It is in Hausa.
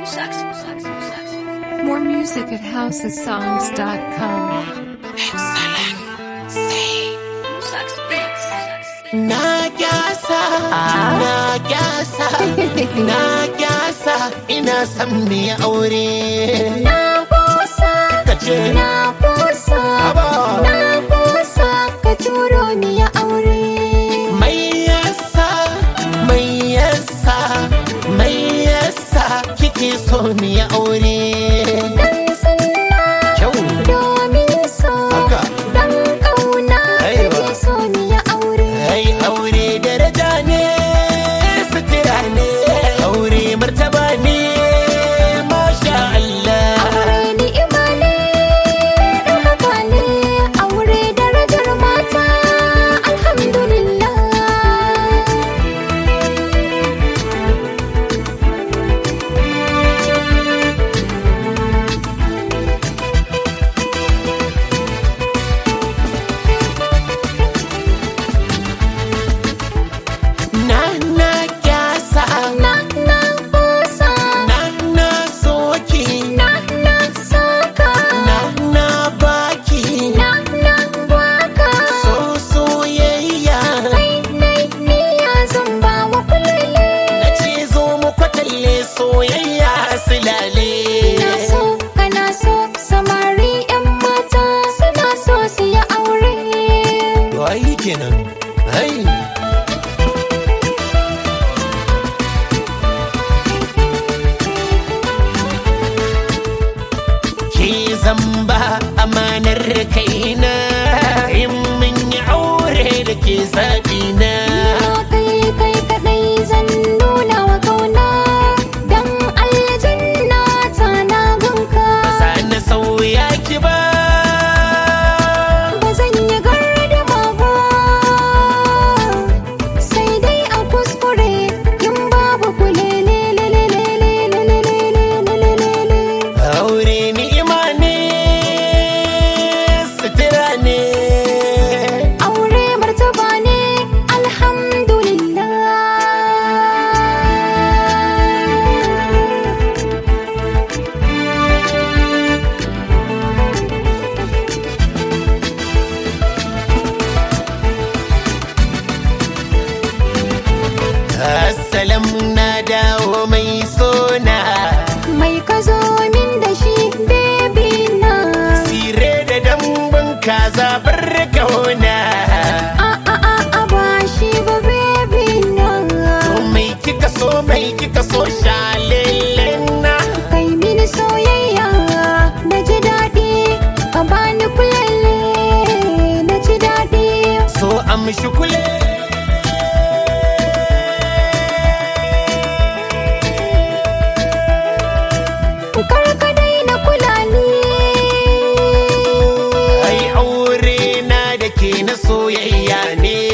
More music at housesongs.com. Na gyasa, na gyasa, na gyasa, ina son mu yi aure. Na busa, Ka ce, na busa, Haba. na busa, ka turo ni ya aure. mai yasa, mai yasa, mai yasa, kike so mu yi aure. Dan sunna, Kyau, domin so, Haka. dan ƙauna, Aiwa. kake so ni ya aure. ai aure daraja ne, sutura ne, aure martaba ne, masha Allah. Aure ni'ima ne, ɗaukaka ne, aure darajar mata, alhamdulillah. Na na gyasa, Na na busa, na na soki, na na saka, na na baki, na na baka. so soyayya. Kai nai niyya zan ba wa kulele. Na ce zo mu kwatalle soyayya silale. Ina so kana so samari 'yan mata suna so su yi aure. Wai kenan, hai. Ke zamba amanar kaina in mun yi aure da ke zaɓina. Na kai kai kaɗai zan nuna wa kauna don aljanna ta na ganka. Sa na sauya ki ba. Ba zan yi gardama ba sai dai a kuskure in babu kulele Aure ni'ima ne, sutura ne. Aure martaba ne alhamdulillah Assalamu na dawo mai sona. Mai ka zo min da shi baby na Sire da dambun kaza bar kauna. A a a a ba shi ba baby na To mai kika so mai kika so shalelen na. Kai mini soyayya na ji daɗi Ka bani kulele na ji daɗi So amshi kule. Kar ka daina kula ni Ai aure na da ke na soyayya ne.